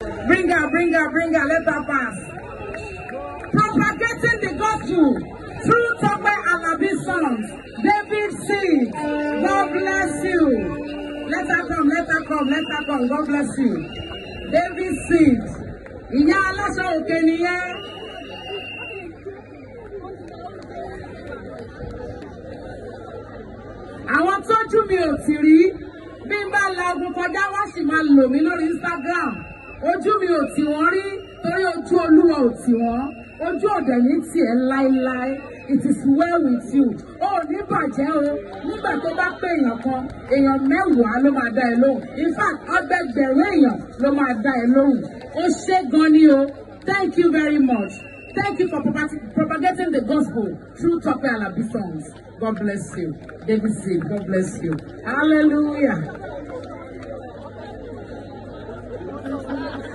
Bring her, bring her, bring her, let her pass. Propagating the gospel through Tope Alabi songs. David Seed, God bless you. Let her come, let her come, let her come. God bless you. David Seed. Ìyá aláṣọ òkè nìyẹn. Àwọn tójú mi ò tì rí bí n bá lagun kọjá wá sì máa lò mí lórí Instagram. Ojú mi ò tì wọ́n rí torí ojú Olúwa ò tì wọ́n. Ojú ọ̀dẹ̀ ní tiẹ̀ láéláé. It is well with you. O ò ní bàjẹ́ o. Nígbà tó bá pé èèyàn kan, èèyàn mẹ́wàá ló máa dá ẹ lóhùn. In fact, ọgbẹgbẹ̀rún èèyàn ló máa dá ẹ lóhùn. Ó ṣé gan ni o. Thank you very much. Thank you for propag- propagating the gospel through Tope Alabi songs. God bless you. David C. God bless you. Hallelujah.